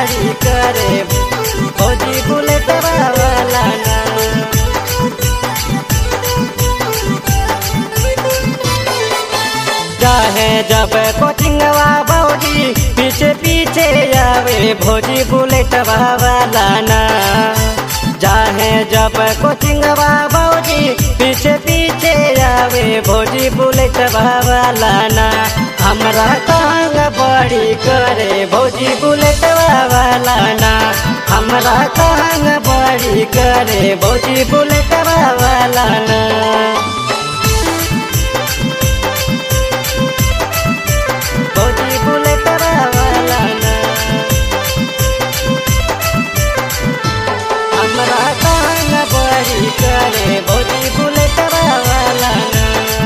बड़ी करे भौजी बुलेट वाला ना चाहे जब कोचिंगवा भौजी पीछे पीछे आवे भौजी बुलेट वाला ना चाहे जब कोचिंगवा भौजी पीछे पीछे आवे भौजी बुलेट वाला ना हमरा तंग बड़ी करे भौजी बुलेट वाला ना हमरा तंग बड़ी करे भौजी बुलेट वाला ना भौजी बुलेट वाला ना हमरा तंग बड़ी करे भौजी बुलेट वाला ना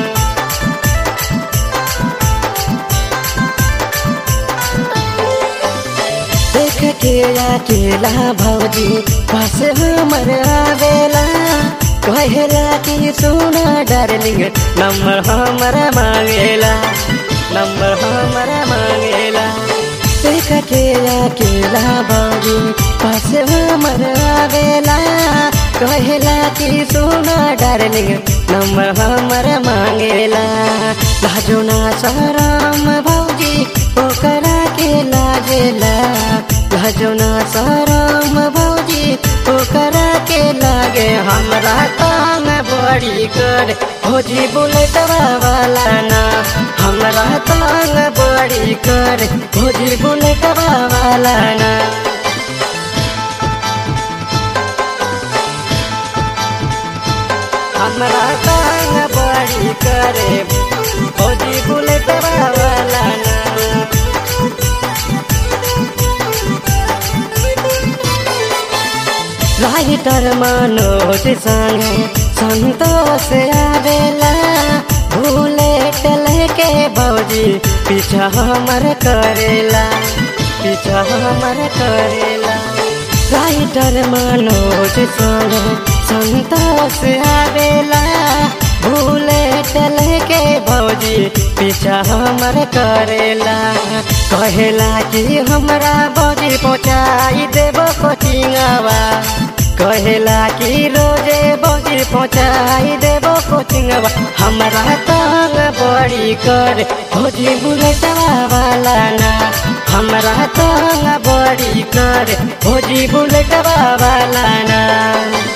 देख के अकेला भौजी पास हमर आवेला कहेला कि सुना डार्लिंग नंबर हमरा मांगेला नंबर हमरा मांगेला देख के अकेला भौजी पास हमर आवेला कहेला कि सुना डार्लिंग नंबर हमरा मांगेला लाजो ना शरम भौजी ओकरा के लागेला लाजो ना शरम भौजी ओकरा के लागे हमरा काम बड़ी कर भौजी बुलेट वाला ना हमरा तांग बड़ी कर भौजी बुलेट वाला ना हमरा तांग बड़ी करे भौजी बुलेट वाला ना राइटर मनोज संगे संतोष आवेला बुलेट लेके भौजी पीछा हमर करेला पीछा हमर करेला राइटर मनोज संगे संतोष आवेला बुलेट लेके भौजी पीछा हमर करेला कहेला कि हमरा भौजी पहुँचाई देबो कोचिंगवा कहेला कि रोजे भौजी पहुँचाई देबो कोचिंगवा हमरा तंग बड़ी कर भौजी बुलेटवा वाला ना हमरा तंग बड़ी कर भौजी बुलेटवा वाला ना